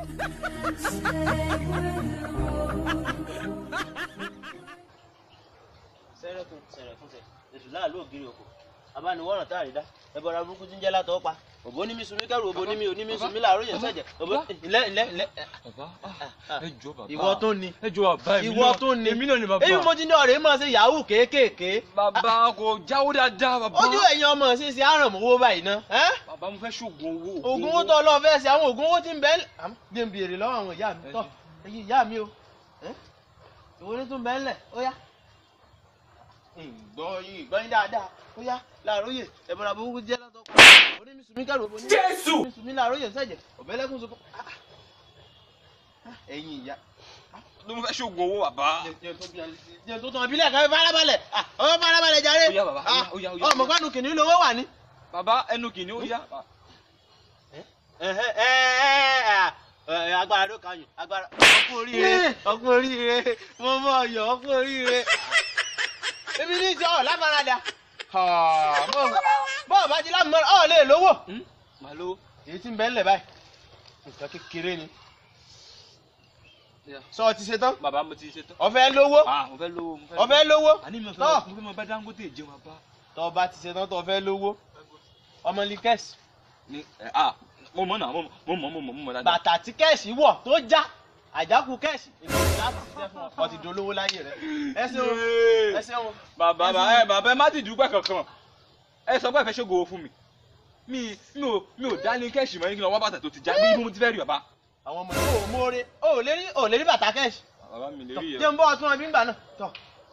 sẹ́rẹ̀kùn sẹ̀rẹ̀kùn sẹ̀ ètò láàlú ògiri òkò abániwọ̀ràn tá a rí dá ẹbọra burúkú tí ń jẹ́ látọ̀ pa òbó ní mi sunmi kẹrù òbó ní mi òní mi sunmi làárọ̀ yẹn sẹ̀jẹ̀ òbó ilẹ̀ ilẹ̀ ilẹ̀ bàbá ẹ jọ bàbá ìwọ tó ní ẹ jọ bàbá èmi ìwọ náà tó ní èmi náà ni bàbá èyí mo ti ní ọ̀rẹ́ mọ̀ sí yahoo kéékèèké bàbá kò jáwó dáadáa bàbá ojú ẹ̀yin ọmọ sí sí àrànmọ́wó báyìí ná ẹ́ bàbá mo fẹ́ ṣoògùn owó oògùn owó tó lọ fẹ́ sí àwọn oògùn owó tí ń bẹ gbé ń béèrè lọ́wọ́ àwọn ìyá mi tọ́ ẹ̀yin ìyá mi o ẹ́ ìwọ ní tún bẹ́ẹ̀ lẹ̀ ó yá ìgbọ́ yín ìgbọ́ yín dáadáa ó yá láàróyè ẹ̀bọ̀rọ̀ àbúrúkú jẹ́ látọ̀ pa òní mi sùnmí kẹrù òbò ní Jésù! mi sùnmí láàróyè sẹ̀jẹ̀ ọ̀bẹ́lẹ́kùn sọ ẹ̀yin ìyá ló mo fẹ́ ṣoògùn owó bàbá jẹ́ tó tán abilẹ̀ kan farabalẹ̀ ọmọ farabalẹ̀ jàre Ó yá bàbá, ó yá, ó yá, ó yá. ọmọ kánú kìnìún lówó wà ní. bàbá ẹnu kìíní ó yá Ẹ̀hẹ́, ẹ̀, ẹ̀, ẹ̀, agbára ló kàn yín agbára ọkùn oríire ọkùn oríire mo mọ ọyọ ọkùn oríire ebi ní ìjọ ọ láfaradà bọ́ọ̀ bá ti lámọ̀ ọ lè lówó màá lówó èyí tí ń bẹ ńlẹ̀ báyìí nǹkan kékeré ni sọ ọ ti ṣe tán bàbá mo ti ṣe tán ọfẹ lówó ah mo fẹ́ lówó mo fẹ́ ọfẹ lówó àní mi ò tọ́ fẹ́ mo fẹ́ mọ bá Dangote jẹun bàbá tọ́ bá ti ṣe tán tọ́ fẹ́ lówó ọmọ ní kẹ́sì ní ẹ ah mo mọ̀ náà mo mọ̀ mo mọ̀ mo mọ̀ mo mọ̀ dáadáa bàtà tí kẹ́sì wọ̀ tó já àjákù kẹ́sì ìgbésí láti ṣiṣẹ́ fún ọ ọ ti dolówó láyé rẹ ẹ ṣeun ẹ ṣeun bàbá bàbá ẹ bàbá ẹ má ti dúpẹ́ kankan ẹ sọ pé ẹ fẹ́ ṣògo owó fún mi mi mi ò mi ò dá ní kẹ́ẹ̀sì mọ́ ní kí n lọ wá bàtà tó ti já bí mo ti fẹ́ rí bàbá àwọn ọmọ yìí ò mórè ò lè rí ò lè rí bàtà kẹ́sì bàbá mi lè tọ rí jẹ́ yẹn ń bọ́ ọtún ọbí ń gbà náà tọ.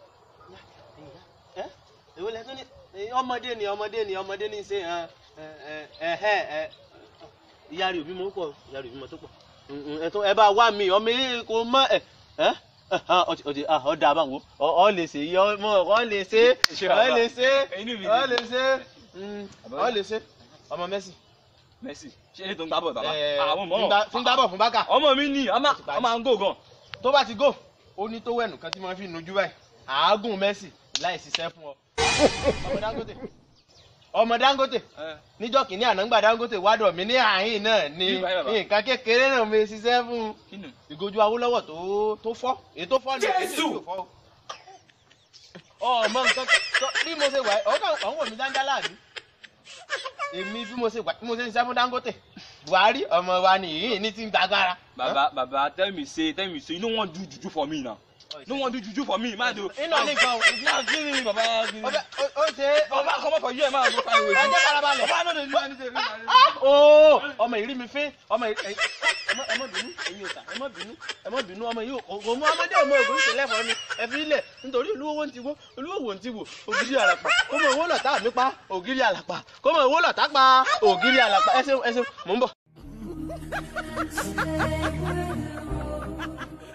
ẹ èwo lẹ tún ní ẹ, ọmọdé ni ọmọdé ni ọmọdé ní í ṣe ẹ ẹ ẹ ẹ ẹ ìyá rẹ̀ òbí mọ̀ pọ̀ ìyá rẹ̀ òbí mọ̀ tó pọ̀ Mm, mm, ẹ tó ẹ bá wá mi ọmọ yìí kò mọ ẹ ẹ ọtí ọtí ọdà àbáwò ọ lè ṣe yọ ọmọ ọ lè ṣe Ṣé ọ bàbá? lè ṣe Inú mi ọ dùn. lè ṣe Mm, Bàbá? ọ lè ṣe ọmọ Messi Messi ṣé ilé tó ń gbá bọ̀ bàbá ẹ, àwọn tí ń gbá- tí ń gbá bọ̀ fún Barca ọmọ mi ni ọmọ ti parí. ọmọ à ń gò gan tó bá ti gò ó ní tó wẹ̀nù kan tí wọ́n fi nujú báyìí àágùn Messi láì ṣiṣẹ́ fún ọ. ọmọ Dangote ọmọ Dangote ẹ níjọ́ kìíní ànágbà Dangote wádọ̀ mi ní àhín náà ní Bí báyìí bàbá. nǹkan kékeré náà mi ṣiṣẹ́ fún kí ni ìgojú Awólọ́wọ̀ tó tó fọ́ èyí tó fọ́ ní èyí tí ò fọ́ o. ọmọ nǹkan tó bí mo ṣe wà ọkàn ọ̀hún wò mí dáńdálà mi èmi bí mo ṣe wà bí mo ṣe ń ṣiṣẹ́ fún Dangote Buhari ọmọ wa nìyí ní ti ń gbàgbára. bàbá bàbá tell me say tell me say you no wan do juju for me now no wan do juju for me má do. iná ní nǹkan o. Ah, kí ni bàbá kí ni. ọbẹ̀ ó ó ṣe é. bàbá comot for here má go find way. ẹ jẹ́ farabalẹ̀. bàbá no dey do anything. ooo ọmọ ìrí mi fín ọmọ ìrí ẹ ẹ- ẹ má bínú ẹ̀yin òòtà ẹ má bínú ẹ má bínú ọmọ yìí kò mú ọmọdé ọmọ ògùn ìṣẹ̀lẹ̀ fọ mi ẹ fi ilẹ̀ nítorí olúwo ń ti wó olúwo wò ń ti wò ògiri àlàpà kó mọ owó lọ̀tá mi pa ògiri àlàpà kó mọ owó lọ̀tá pa ògiri àlàpà ẹ ṣeun ẹ ṣeun mò ń bọ̀.